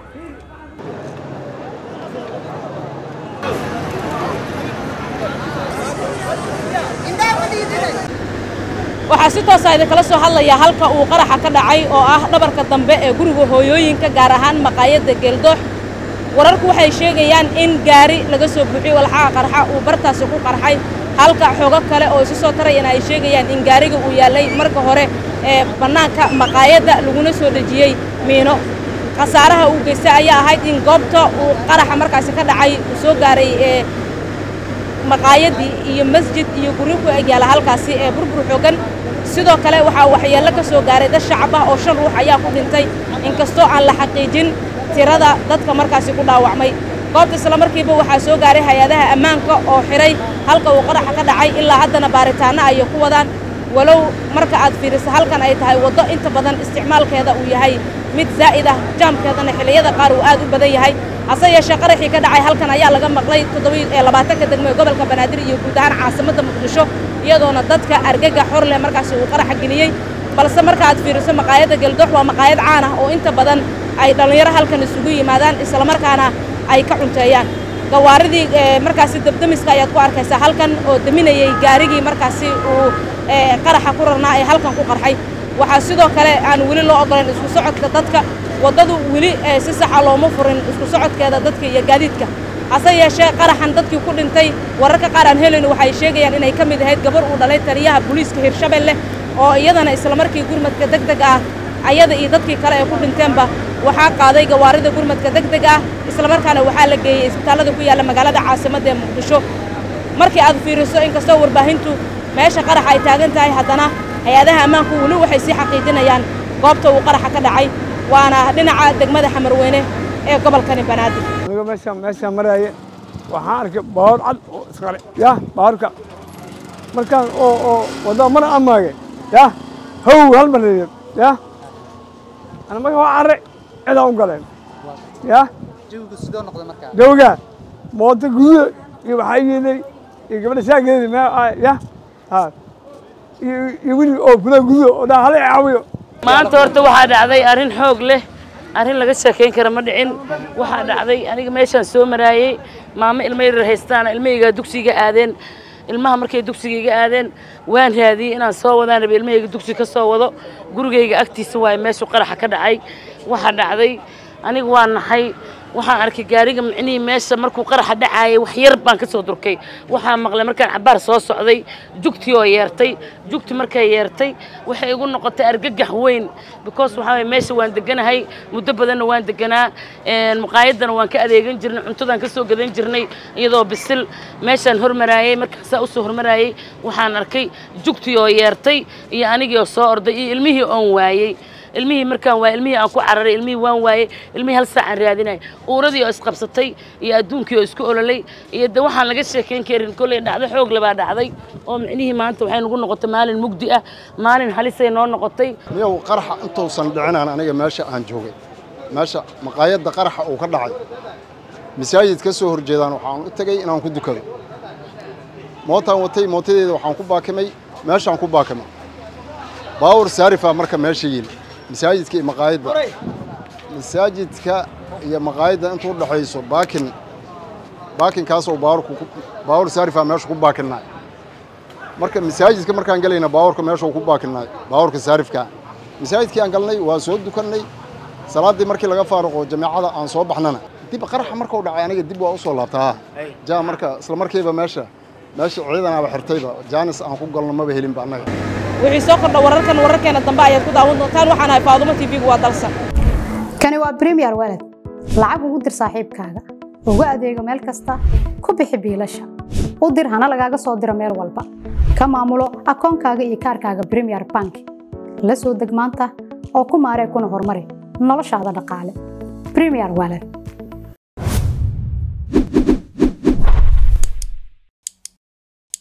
waxaa si toosa idinkala soo hadlayaa halka uu qaraxa ka dhacay oo ah dhabarka dambe ee guriga hooyooyinka gaar ahaan maqaayadda geeldoox wararku waxay sheegayaan in gaari laga soo buuxiyo walxaha qarxa uu bartaasi ku qarxay halka xoogo kale oo isu soo tarayana ay sheegayaan in gaariga uu yaallay marka hore ee bannaanka maqaayadda laguna soo dhejiyey miino khasaaraha uu geystay ayaa ahayd in goobta uu qaraxa markaasi ka dhacay uu soo gaaray ee maqaayaddii iyo masjid iyo guryo ku egyaala halkaasi ee burbur xoogan sidoo kale waxaa waxyeello ka soo gaaray dad shacab ah oo shan ruux ayaa ku dhintay inkastoo aan la xaqiijin tirada dadka markaasi ku dhaawacmay goobta isla markiiba waxaa soo gaaray hay-adaha ammaanka oo xidhay halka uu qaraxa ka dhacay ilaa haddana baaritaanno ayay ku wadaan walow marka aad fiiriso halkan ay tahay waddo inta badan isticmaalkeeda uu yahay mid zaa'id ah jaamkeedana xilliyada qaar uu aad u badan yahay hase yeeshee qaraxii ka dhacay halkan ayaa laga maqlay toddobaatanka degmo ee gobolka banaadir iyo guud ahaan caasimadda muqdisho iyadoona dadka argaga xor leh markaasi uu qaraxa geliyey balse marka aad fiiriso maqaayadda geldoox waa maqaayad caan ah oo inta badan ay dhallinyaro halkan isugu yimaadaan islamarkaana ay ka cunteeyaan gawaaridii markaasi dabdamiska ayaad ku arkaysaa halkan oo deminayey gaarigii markaasi uu qaraxa ku rarnaa ee halkan ku qarxay waxaa sidoo kale aan weli loo oggolayn isku socodka dadka waddadu weli si saxa looma furin isku socodkeeda dadka iyo gaadiidka hase yeeshee qaraxan dadkii ku dhintay wararka qaar aan helayno waxay sheegayaan inay ka mid ahayd gabar uu dhalay taliyaha booliiska hirshabelle oo iyadana islamarkii gurmadka deg deg ah ayada iyo dadkii kale ee ku dhinteenba waxaa qaaday gawaarida gurmadka deg deg ah islamarkaana waxaa la geeyey isbitaallada ku yaalla magaalada caasimadda ee muqdisho markii aad fiiriso inkastoo warbaahintu meesha qaraxa ay taagan tahay haddana hay-adaha ammaanku weli waxay sii xaqiijinayaan goobta uu qaraxa ka dhacay waana dhinaca degmada xamarweyne ee gobolkani banaadir aniga meeshaan meeshaan maraaye waxaan arkay baawar cad oo isqare ya baawarka markaan oo oo wadada mana amaage ya how hal mareeyo ya ana marka waa carre cidaan u galeen ya jawigu sidoo noqday markaa jawga mooto gududa iyo waxaa yeelay iyo gabadha saageedi me ya ha iyo iyo wili oo gudaha gududa oo dhaa hala caawiyo maanta horta waxaa dhacday arrin xoog leh arrin laga sheekayn kara ma dhicin waxaa dhacday aniga meeshaan soo maraayey maamo ilmo yaryar haystaana ilmahayga dugsiga aadeen ilmaha markay dugsiga iga aadeen waan raadiyey inaan soo wadaan rabe ilmahayga dugsi ka soo wado gurigayga agtiisa waaye meeshuu qaraxa ka dhacay waxaa dhacday aniga waa naxay waxaan arkay gaariga micnihii meesha markuu qaraxa dhacaayay wax yar baan ka soo durkay waxaan maqlay markaan cabbaar soo socday jugtii oo yeertay jugti markay yeertay waxay igu noqotay argagax weyn because waxaa waye meesha waan deganahay muddo badanna waan deganaa maqaayaddana waan ka adeegan jirnay cuntadaan ka soo gadan jirnay iyadoo bisil meeshaan hormaraayey markaasaa usoo hormaraayey waxaan arkay jugtii oo yeertay iyo anigii oo soo orday iyo ilmihii oon waayey ilmihii markaan waayey ilmihii aan ku cararay ilmihii waan waayey ilmihii hal saacaan raadinay uuradii oo isqabsatay iyo adduunkii oo isku ololay iyo de waxaan laga sheekayn karin kolley dhacdo xoog labaa dhacday oo micnihii maanta waxay nagu noqotay maalin mugdi ah maalin halisay noo noqotay miyow qaraxa intuusan dhicinaan aniga meesha aan joogay meesha maqaayadda qaraxa uu ka dhacay masaajid ka soo horjeedaan waxaan u tegey inaan ku dukado mootaan watay mootadeeda waxaan ku baakimay meeshaan ku baakimay baawur saarifaa marka meesha yili masaajidka iyo maqaayadda masaajidka iyo maqaayadda intuu dhexayso baakin baakinkaasoo baawurku baawur saarifaa meesha ku baakinnaay marka masaajidka markaan gelayna baawurka meeshuu ku baakinnaay baawurka saarifkaa masaajidkii aan galnay waa soo dukannay salaaddii markii laga faaruqo jameecada aan soo baxnana dib qaraxa markuu dhacay aniga dib waa u soo laabtaa jaa marka isla markiiba meesha meesha ciidanaaba xirtayba jaanis aan ku galno maba helinba annaga wixii soo kordha wararkan wararkeena dambe ayaad ku daawan doontaan waxaan ahay faadumo tv-gu waa dalsan kani waa premier walad lacag ugu dir saaxiibkaaga ugu adeego meel kasta ku bixi biilasha u dir hana lagaaga soo diro meel walba ka maamulo akoonkaaga iyo kaarkaaga premier bank la soo deg maanta oo ku maaree kuna horumari noloshaada dhaqaale premier walad